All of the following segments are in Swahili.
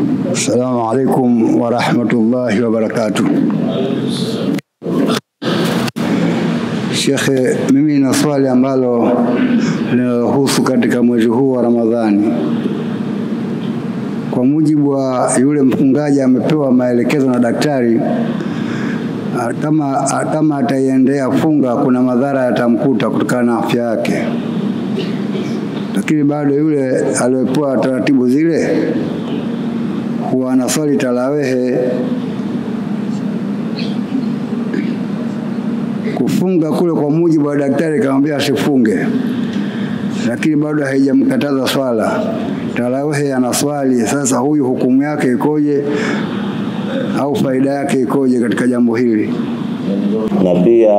Assalamu alaikum warahmatullahi wabarakatuh. Shekhe, mimi na swali ambalo linalohusu katika mwezi huu wa Ramadhani. Kwa mujibu wa yule mfungaji amepewa maelekezo na daktari ah, kama, ah, kama ataiendea funga kuna madhara yatamkuta kutokana na afya yake, lakini bado yule aliyepewa taratibu zile huwa anaswali tarawehe. Kufunga kule kwa mujibu wa daktari kamwambia asifunge, lakini bado haijamkataza swala. Tarawehe anaswali. Sasa huyu hukumu yake ikoje, au faida yake ikoje katika jambo hili? na pia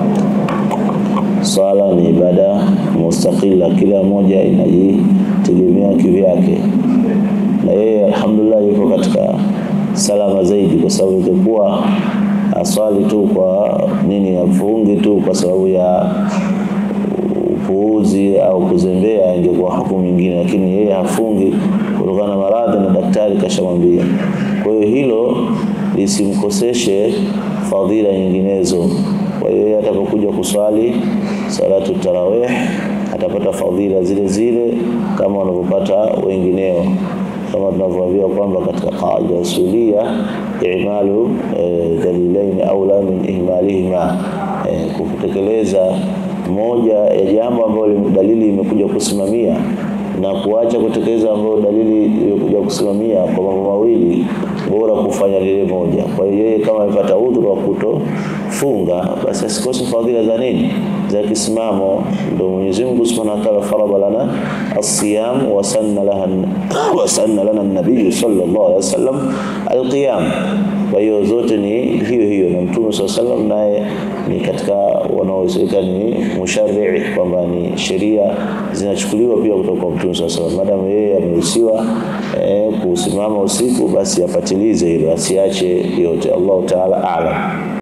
swala ni ibada mustaqila, kila moja inajitegemea kivyake, na yeye alhamdulillah yuko katika salama zaidi, kwa sababu ingekuwa aswali tu kwa nini, afungi tu kwa sababu ya upuuzi au kuzembea, ingekuwa hukumu nyingine, lakini yeye hafungi kutokana na maradhi na daktari kashamwambia. Kwa hiyo hilo lisimkoseshe fadhila nyinginezo. Kwa hiyo yeye atakapokuja kuswali salatu tarawih atapata fadhila zile zile kama wanavyopata wengineo, kama tunavyoambiwa kwamba katika qaida usulia imalu eh, dalilaini aula min ihmalihima, eh, kutekeleza moja ya jambo ambalo dalili imekuja kusimamia na kuacha kutekeleza ambayo dalili imekuja kusimamia kwa mambo mawili, bora kufanya lile moja. Kwa hiyo yeye kama amepata udhuru wa kutofunga, basi asikose fadhila za nini, za kisimamo. Ndio Mwenyezi Mungu Subhanahu wa Ta'ala farada lana as-siyam wa sanna laha wa sanna lana an-nabiy sallallahu alaihi wasallam al-qiyam. Kwa hiyo zote ni hiyo hiyo, na Mtume sallallahu alaihi wasallam naye ni katika wanaohusika ni musharrii, kwamba ni sheria zinachukuliwa pia kutoka kwa Mtume sallallahu alaihi wasallam. Madamu yeye ameruhusiwa eh, kusimama usiku, basi apatilize hilo, asiache yote. Allahu taala aalam.